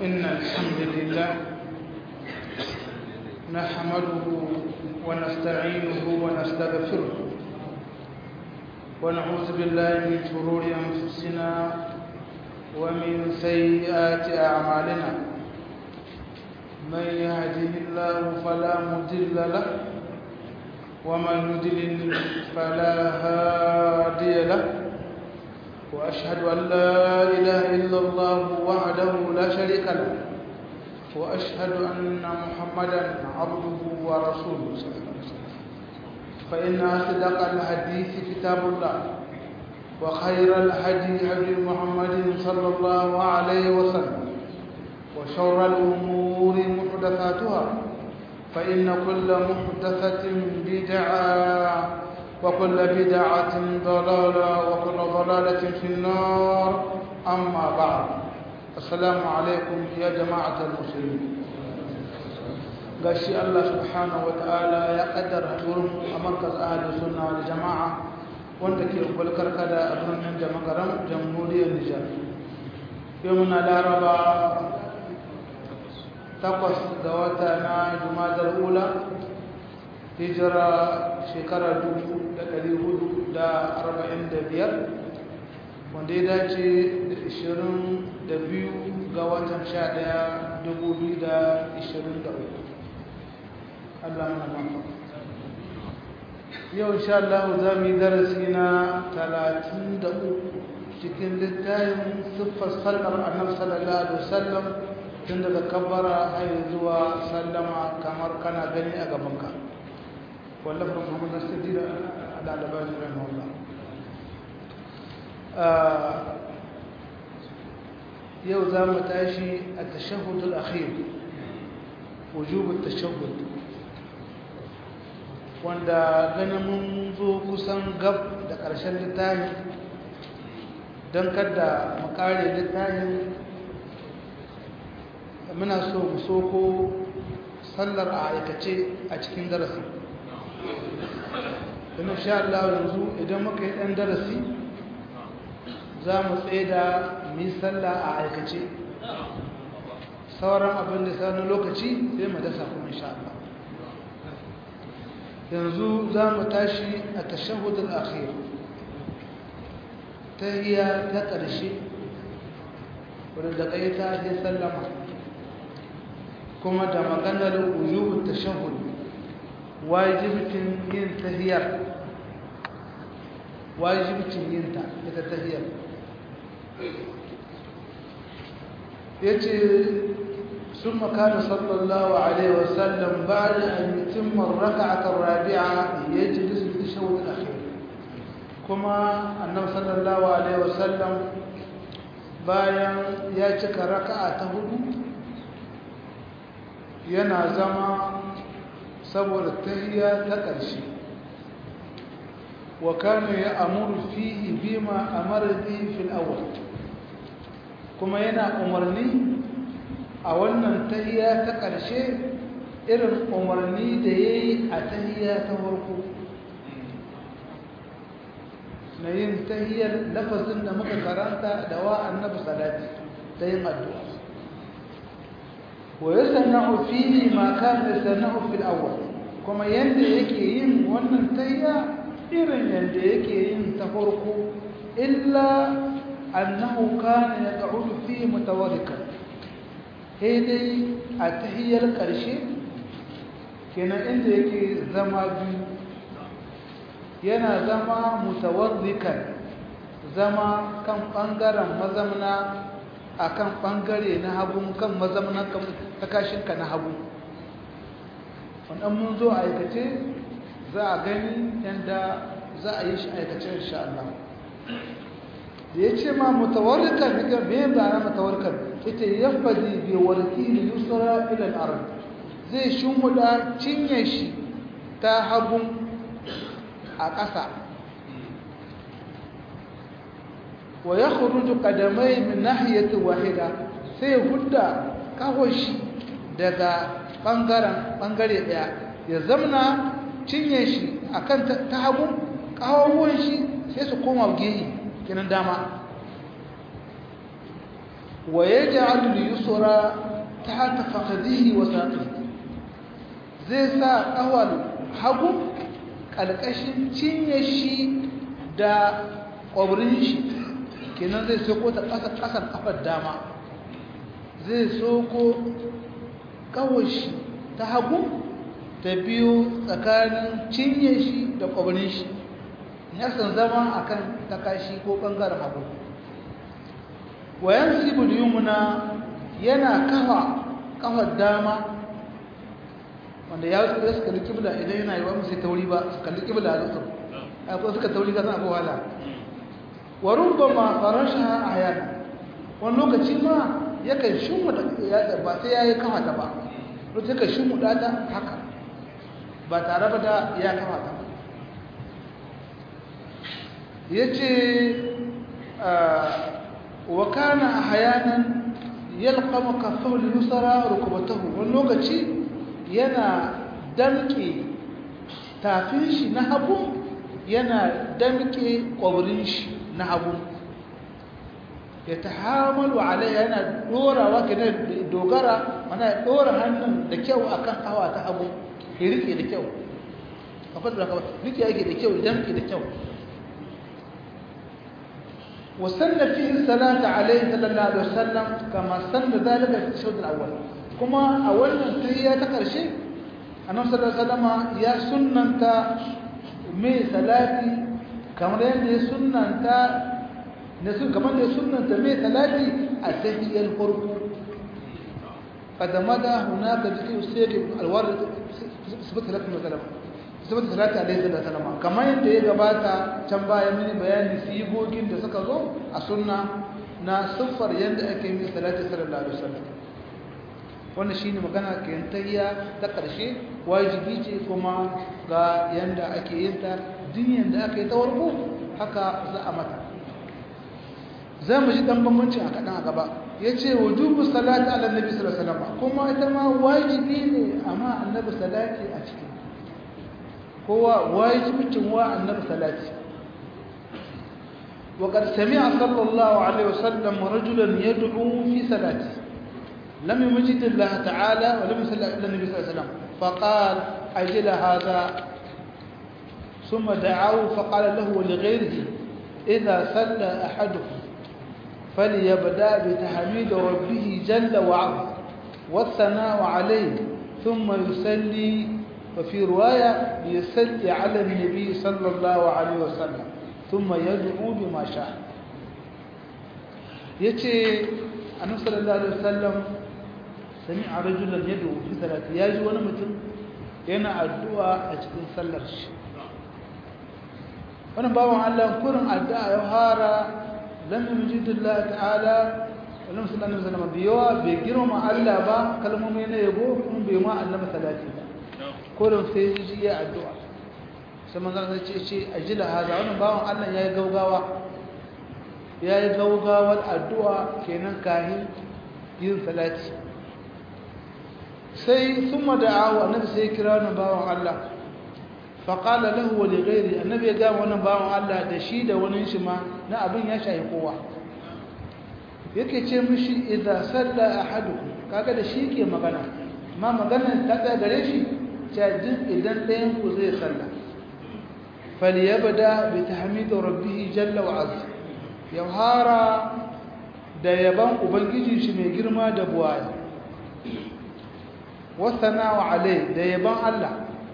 إن الحمد لله نحمده ونستعينه ونستغفره ونعوذ بالله من شرور أنفسنا ومن سيئات أعمالنا من يهده الله فلا مضل له ومن يضلل فلا هادي له وأشهد أن لا إله إلا الله وحده لا شريك له وأشهد أن محمدا عبده ورسوله صلى الله عليه وسلم فإن أصدق الحديث كتاب الله وخير الهدي هدي محمد صلى الله عليه وسلم وشر الأمور محدثاتها فإن كل محدثة بدعة وكل بدعة ضلالة وكل ضلالة في النار أما بعد السلام عليكم يا جماعة المسلمين gashi Allah subhanahu ta'ala ya kaddara hadurin a markaz ahli sunna wal jama'a wanda ke bulkar kada a birnin da magaram jamhuriyar Nijar yau muna laraba takwas ga wata na jumadar ula hijira shekara biyar, wanda ya dace da ishirin da biyu ga watan sha ɗaya dubu biyu da ishirin da uku Allah mana mafa yau insha Allah za mu yi darasi na talatin da uku cikin littafin siffar sallar annabi sallallahu alaihi wasallam tun daga kabbara har zuwa sallama kamar kana gani a gabanka wallafar muhammad nasiri da al'alabari rahimahullah yau za mu tashi a tashahudul akhir wujubul tashahud wanda ganin mun zo kusan gab da ƙarshen littafi don kada mu kare littafin muna so mu soko sallar a aikace a cikin darasi don sha Allah yanzu idan muka yi ɗan darasi za mu tsaye da mi sallah a aikace sauran abin da sa na lokaci sai mu dasa kuma sha Allah yanzu za mu tashi a tashahudul akhir ta iya ta ƙarshe wadda da ƙai ta yi sallama kuma da maganar ujubu tashahhud wajibcin yin tahiyar wajibcin yin ta ita tahiyar yace ثم كان صلى الله عليه وسلم بعد أن يتم الركعة الرابعة يجلس للتشهد الأخير كما أنه صلى الله عليه وسلم bayan ya cika raka'a ta hudu yana zama saboda tahiyya ta ƙarshe wa kana ya amuru fihi bima amara bihi fil awwal kuma yana umarni a wannan tahiyya ta ƙarshe irin umarni da yayi a tahiyya ta farko na yin tahiyyar lafazin da muka karanta da wa annabi salati ta yin addu'a ويصنع فيه ما كان يصنع في الأول كما يند yake yin wannan tayya irin yanda yake yin ta farko illa annahu kana yaq'udu fi mutawarrikan dai a tahiyyar karshe kenan inda yake zama biyu yana zama mutawarrikan zama kan bangaren mazamna a kan ɓangare na hagu kan mazamnan takashinka na hagu wannan mun zo a aikace za a gani yadda za a yi shi aikace insha Allah da ya ce ma mutawarrikan daga me ba na mutawarrikan ita yafadi bi warqi yusra ila al-ard zai shimmuda cinye shi ta hagu a ƙasa wa yakhruju qadamai min nahiyati wahida sai hudda kahoshi daga bangaren bangare daya ya zamna cinye shi akan ta hagu kawon shi sai su koma gehi kenan dama wa yaj'al al-yusra tahta fakhdihi wa saqihi zai sa kawal hagu kalkashin cinye shi da kwabrin shi kenan zai soko ta ƙasa ƙasan kafar dama zai soko kawashi ta hagu ta biyu tsakanin cinye shi da kwabrin shi yasan zama akan takashi ko ɓangaren hagu wayan sibul yumna yana kafa kafar dama wanda ya wasu su kalli kibla idan yana yi wa musu tauri ba su kalli kibla a zuwa akwai suka tauri ka san abu wala wa rubama farasha ayana wani lokaci ma yakan shimmuda ya ba sai yayi kafa ta ba lokaci yakan shimmuda ta haka ba tare ba da ya kafa ta yace wa kana ahyanan yalqamu kaffahu al-yusra rukbatahu wani lokaci yana damke tafin shi na hagu yana damke kwabrin shi na hagu ya ta hamalu alai yana dorawa ke dogara mana ya dora hannun da kyau akan hawa ta hagu ya rike da kyau akwai da kaba rike yake da kyau damke da kyau وسن فيه الصلاة عليه صلى الله عليه وسلم كما سن ذلك في الشهود الأول kuma a wannan tahiyya ta ƙarshe annabi sallallahu alaihi wasallam ya sunnanta mai salati kamar yadda ya sunnanta ne sun kamar da ya sunnanta mai salati a tahiyyar farko qadamada hunaka zikru sayyid alwarid sifat salati wasallam sifat salati alaihi wasallam kamar yadda ya gabata can baya mini bayani sigogin da suka zo a sunna na siffar yadda ake yi salati sallallahu alaihi wasallam wannan shine magana kayantayya ta ƙarshe wajibi ce kuma ga yanda ake yin ta din da aka yi ta warko haka za a mata za mu ji dan bambanci a kaɗan a gaba ya ce wujubu salati ala nabi sallallahu alaihi wasallam kuma ita ma wajibi ne amma annabi salati a cikin kowa wajibicin wa annabi salati وقد سمع صلى الله عليه وسلم رجلا يدعو في صلاته لم يمجد الله تعالى ولم يصلى إلا النبي صلى الله عليه وسلم فقال أجل هذا ثم دعاه فقال له ولغيره إذا صلى أحدكم فليبدأ بتحميد ربه جل وعلا والثناء عليه ثم يصلي وفي رواية يصلي على النبي صلى الله عليه وسلم ثم يدعو بما شاء يتي النبي صلى الله عليه وسلم sami'a rajulan yad'u fi salati yaji wani mutum yana addu'a a cikin sallar shi wannan bawan Allah kurin addu'a ya fara lam yujidillah ta'ala wannan sallallahu alaihi wasallam biyawa bai girma Allah ba kalmomi na yabo kuma bai ma Allah salati ba kurin sai ji ya addu'a sai manzon sai ce ce ajila haza wannan bawan Allah yayi gaugawa yayi gaugawar addu'a kenan kahin yin salati sai sun mada'awa annabi sai kira wani bawan Allah faƙala lahu wa lighairi annabi ya gama wannan bawan Allah da shi da wani shi ma na abin ya shayi kowa yake ce mishi idza salla ahadukum kaga da shi ke magana ma magana ta tsaya gare shi cajin idan ɗayan ku zai salla falyabda bi tahmid rabbih jalla wa azza yawhara da yaban ubangiji shi mai girma da buwaya والثناء عليه ده يبان الله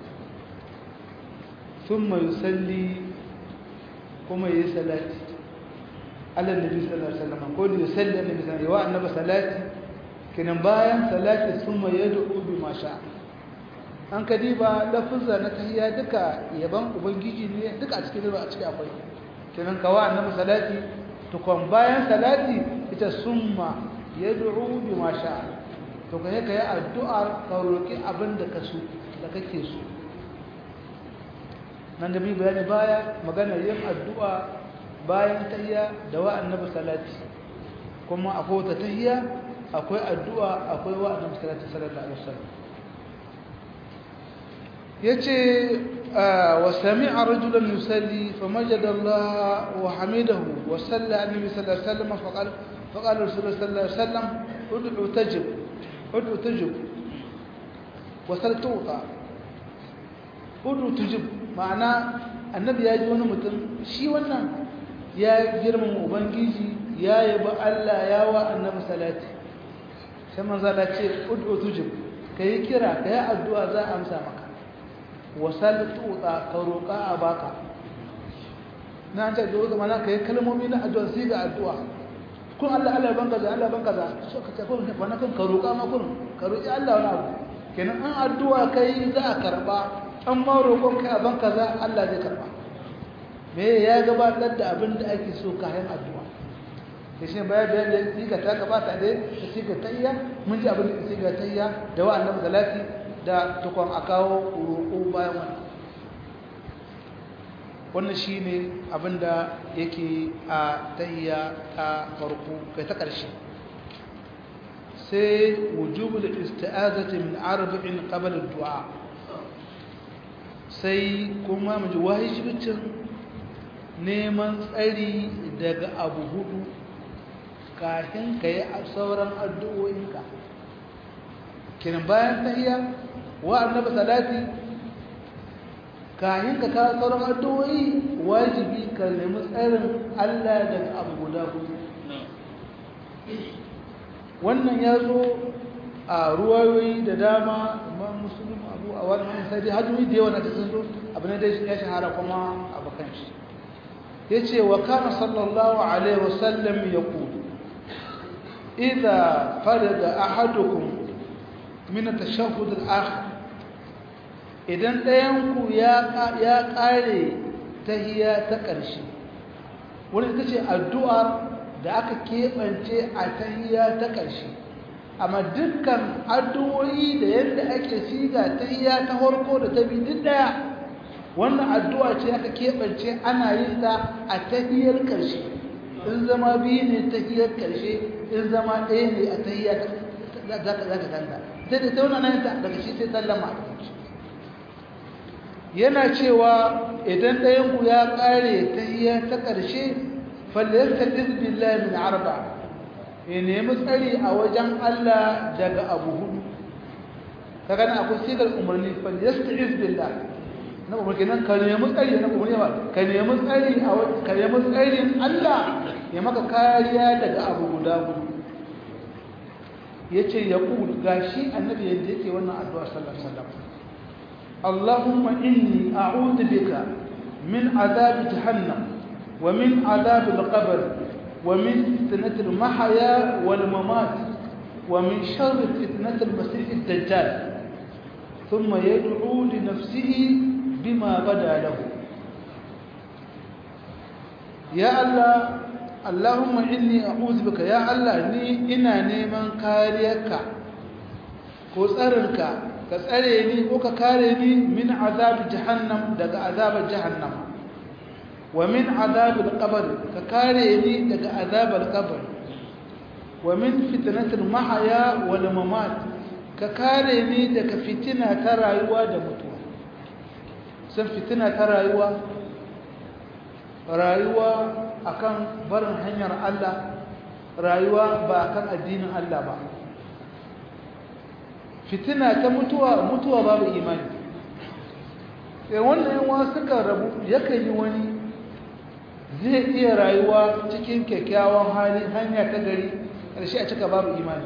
ثم يصلي كما يصلي على النبي صلى الله عليه وسلم قول يصلي على النبي صلى الله عليه وسلم النبي صلاتي kinan bayan salati summa yad'u bima sha an kadiba lafuzza na tahiyya duka yaban ubangiji ne duka a cikin a cikin akwai kinan kawa annabi salati to kon bayan salati ita summa yad'u bima sha to ka yi ka yi addu'ar ka roƙi abin da ka so da kake so nan da mi bayani baya magana yin addu'a bayan tahiyya da wa annabi salati kuma akwai wata tahiyya akwai addu'a akwai wa annabi salati sallallahu alaihi wasallam yace wa sami'a rajulan yusalli famajada Allah wa hamidahu wa salla annabi sallallahu alaihi wasallam fa qala فقال رسول الله صلى الله عليه وسلم ادعو تجب ادعو تجب وسل تعطى ادعو تجب معنى annabi ya ji wani mutum shi wannan ya girmama ubangiji ya yaba Allah ya wa annabi salati sai manzo Allah ce ud'u tujib kai kira kai addu'a za a amsa maka wasal tuta ka roƙa a baka na ce da mana kai kalmomi na addu'a sai ga addu'a kun Allah Allah ban kaza Allah ban kaza so ka ce kun wani kun ka roƙa ma kun ka roƙi Allah wani abu kenan an addu'a kai za a karba an ma roƙon kai a ban kaza Allah zai karba me ya gabatar da abin da ake so kayan addu'a da shi bayan bayan da siga ta gabata dai da siga tayya mun ji abin da siga tayya da wa annabi salati da tukon a kawo roƙo bayan wannan wannan shine abin da yake a tayya ta farko kai ta ƙarshe sai wujubul isti'azati min arba'in qabla ad-du'a sai kuma mu ji wajibicin neman tsari daga abu hudu kafin ka yi sauran addu'o'inka kiran bayan tahiya wa annabi salati kafin ka kawo sauran addu'o'i wajibi ka nemi tsarin Allah daga abu guda hudu wannan ya zo a ruwayoyi da dama imam muslim abu a wannan sai dai hajjoji da yawa na ta sun zo abu ne dai ya shahara kuma abokan shi ya ce wa kana sallallahu alaihi wasallam ya kudu idha farada ahadukum min at-tashahhud al-akhir idan ɗayanku ya ya kare tahiyya ta ƙarshe wanda ita ce addu'ar da aka keɓance a tahiyya ta ƙarshe amma dukkan addu'o'i da yadda ake siga tahiyya ta farko da ta biyu duk ɗaya wannan addu'a ce aka keɓance ana yin ta a tahiyyar ƙarshe in zama biyu ne tahiyyar ƙarshe in zama ɗaya ne a tahiyyar za ka ganga sai da ta wannan ta daga shi sai sallama a ƙarshe yana cewa idan ɗayanku ya ƙare tahiyyar ta ƙarshe fallasta izbillahi min arba ya nemi tsari a wajen Allah daga abu hudu ka gani akwai sigar umarni fallasta izbillahi na umarni nan ka nemi tsari na umarni ba ka nemi tsari a ka nemi tsarin Allah ya maka kariya daga abu guda gudu yace ya kul gashi annabi yadda yake wannan addu'a sallallahu alaihi wasallam Allahumma inni a'udhu bika min adhab jahannam wa min adhab al-qabr wa min fitnati al-mahya wal mamat wa min sharri fitnati al-masih ad-dajjal thumma yad'u li nafsihi بما بدا له يا الله اللهم إني أعوذ بك يا الله ني إنا نيمان كاريك ko tsarinka ka tsare ni ko ka kare ni min azab jahannam daga azab jahannam wa min azab al-qabr ka kare ni daga azab al-qabr wa min fitnatil mahya wal mamat ka kare ni daga fitina ta rayuwa da mutuwa sun fitina ta rayuwa rayuwa akan barin hanyar Allah rayuwa ba akan addinin Allah ba fitina ta mutuwa mutuwa babu imani eh wannan yawa suka rabu yakan yi wani zai iya rayuwa cikin kyakkyawan hali hanya ta gari ƙarshe a cika babu imani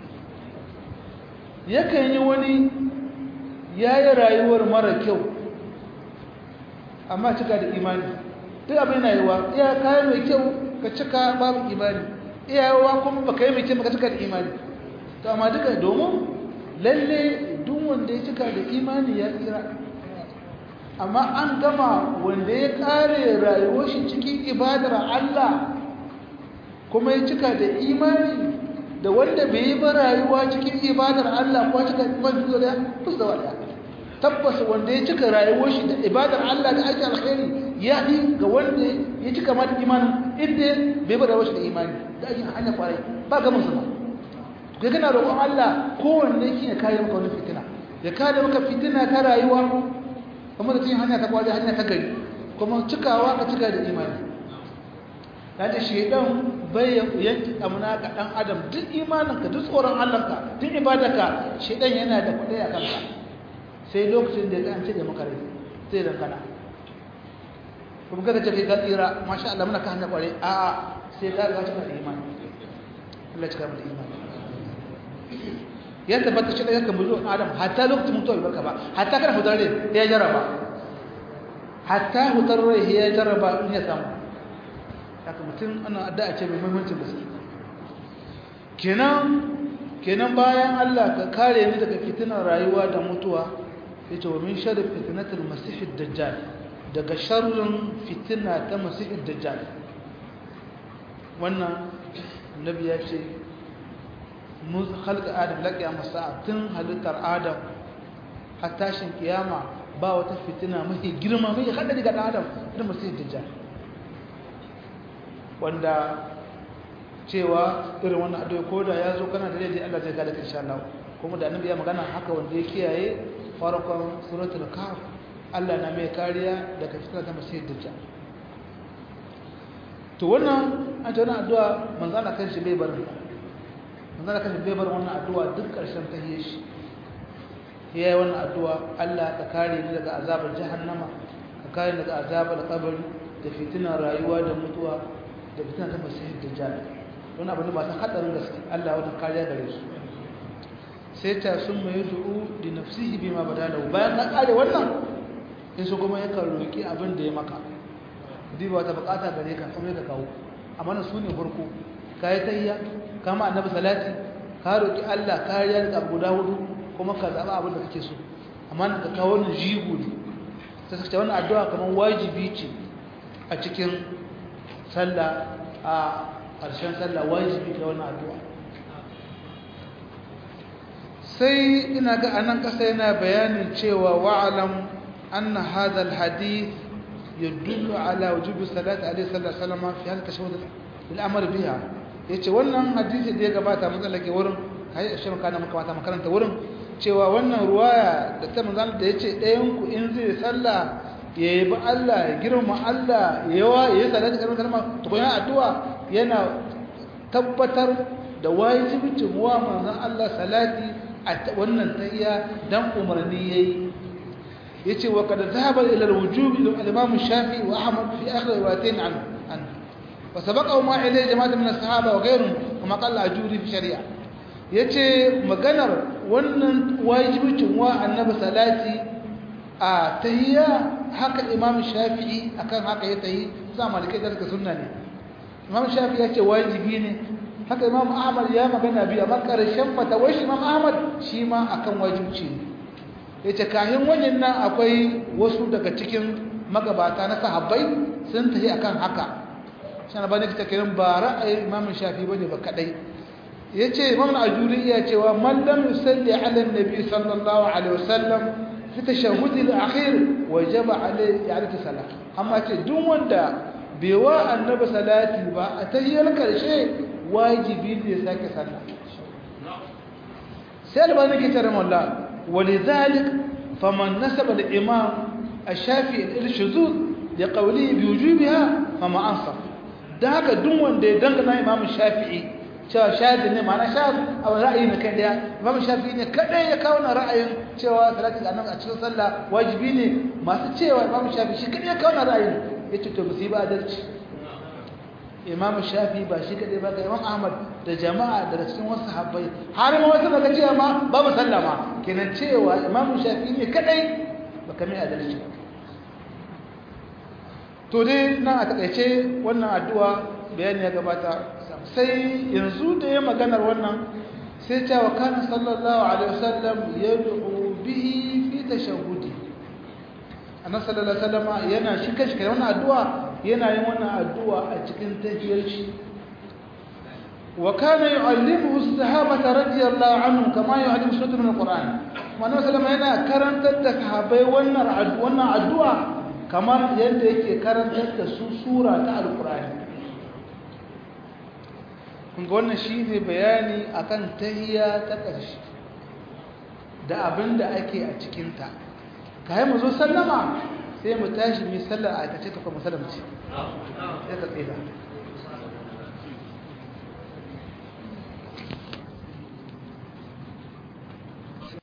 yakan yi wani ya yi rayuwar mara kyau amma cika da imani duk abin na yiwa iya kayan mai kyau ka cika babu imani iyawa kuma baka yi mai kyau baka cika da imani to amma duka domin lalle duk wanda ya cika da imani ya tsira amma an gama wanda ya kare rayuwar shi cikin ibadar Allah kuma ya cika da imani da wanda bai yi ba rayuwa cikin ibadar Allah ko cika imani da fusa wada tabbas wanda ya cika rayuwar shi da ibadar Allah da ake alkhairi ya yi ga wanda ya cika mata imanin inda bai bada wasu da imani da ake hanya kwarai ba ga musu ba ga gana roƙon Allah kowanne shi ya kare maka wani fitina ya kare maka fitina ta rayuwa kuma da cikin hanya ta kwarai hanya ta gari kuma cikawa ka cika da imani da shedan bai yanki amna ga dan adam duk imaninka duk tsoron Allahnka duk ibadarka shedan yana da kudai a kanka sai lokacin da ya ce da maka rai sai dan kana kuma kada ce kai ka tsira masha Allah muna ka hanya kware a a sai ka ga cikin imani Allah ya cika mu imani ya tabbata shi da yakan buzo adam hatta lokacin mutuwa barka ba hatta kana hutar rai ya jaraba hatta hutar rai ya jaraba in ya samu haka mutum ana addu'a ce mai muhimmancin gaske kenan kenan bayan Allah ka kare ni daga fitinar rayuwa da mutuwa yace wa min sharri fitnatil masihid dajjal daga sharrin fitina ta masihid dajjal wannan annabi ya ce mun halka adam laqiya masa tun halittar adam har tashin kiyama ba wata fitina mafi girma mai hadari ga adam da masihid dajjal wanda cewa irin wannan addu'a ko da ya zo kana da daidai Allah zai gada insha Allah kuma da annabi ya magana haka wanda ya kiyaye farkon suratul kahf Allah na mai kariya daga fitar ta masih dajjal to wannan an ta wannan addu'a manzo Allah kanshi bai bar manzo Allah kanshi bai bar wannan addu'a duk karshen tahiyya shi yayi wannan addu'a Allah ka kare ni daga azabar jahannama ka kare ni daga azabar kabari da fitinar rayuwa da mutuwa da fitina ta masih dajjal wani abu ne ba ta hadarin gaske Allah wani kariya gare su sai ta sun mai du'u da nafsihi bima badalahu bayan na kare wannan in su kuma yakan roki abin da ya maka duk ba ta bukata gare ka kuma da kawo amma na su ne farko kai tayya kama annabi salati ka roki Allah kariya daga guda hudu kuma ka zaba abin da kake so amma ka kawo wannan jigo ne sai suka ce wannan addu'a kamar wajibi ce a cikin sallah a ƙarshen sallah wajibi da wannan addu'a sai ina ga anan ƙasa yana bayanin cewa wa'alam anna hadha alhadith yadullu ala wujubi salati alaihi sallallahu alaihi wasallam fi hadha tashahhud al-amr biha yace wannan hadisi da ya gabata mun tsallake wurin kai shi kana muka mata makaranta wurin cewa wannan ruwaya da ta manzon da yace ɗayan ku in zai sallah ya yi ba Allah ya girma Allah yawa ya yi salati kalmar kalmar tukunan addu'a yana tabbatar da wajibicin wa manzon Allah salati a wannan tayya dan umarni yayi yace wa kad dhahaba ila al-wujub al-imam Shafi'i wa Ahmad fi akhir riwayatain an an wa sabaqa ma ilayhi jama'atu min as-sahaba wa ghayruhum kama qala ajuri fi shari'a yace maganar wannan wajibicin wa annabi salati a tahiyya haka imam shafi'i akan haka ya tahi za malikai da suka sunna ne imam shafi'i ya ce wajibi ne haka imam ahmad ya magana biyu amma karshen fatawar shi imam ahmad shi ma akan wajibci ne ya ce kahin wajen nan akwai wasu daga cikin magabata na sahabbai sun tahi akan haka shi na bane ta kiran ba ra'ayin imam shafi'i bane ba kadai ya ce imam al-ajuri ya cewa man lam yusalli ala nabi sallallahu alaihi wasallam fi tashahhudi al-akhir wajaba alayhi i'adatu salat amma ce duk wanda bai wa annabi salati ba a tahiyyar karshe wajibi ne ya sake sallah sai albani ke tare malla walidhalik faman nasaba al-imam ash-shafi al-shuzuz li qawlihi bi wujubiha fama ansaf da haka duk wanda ya dangana imam shafi'i cewa shafi ne ma'ana shafi a ra'ayi na kai daya imam shafi ne kadai ya kawo na ra'ayin cewa salati ga annabi a cikin sallah wajibi ne masu cewa imam shafi shi kadai ya kawo na ra'ayin yace to musiba adalci imam shafi ba shi kadai ba ga imam ahmad da jama'a daga cikin wasu sahabbai har ma wasu daga cewa ma babu sallah ma kenan cewa imam shafi ne kadai ba kame adalci to dai nan a takaice wannan addu'a bayani ya gabata sai yanzu da ya maganar wannan sai cewa kana sallallahu alaihi wasallam yad'u bihi fi tashahhudi annabi sallallahu alaihi wasallam yana shi kashi kai wannan addu'a yana yin wannan addu'a a cikin tahiyar shi wa kana yu'allimuhu as-sahabata radiyallahu anhum kama yu'allimu suratul min al-Qur'an annabi sallallahu yana karantar da sahabbai wannan wannan addu'a kamar yadda yake karantar da su sura ta al-Qur'ani kunga wannan shi ne bayani akan tahiya ta ƙarshe da abin da ake a cikinta ka yi mu zo sallama sai mu tashi mai sallar a aikace ta kuma salamci sai ka tsira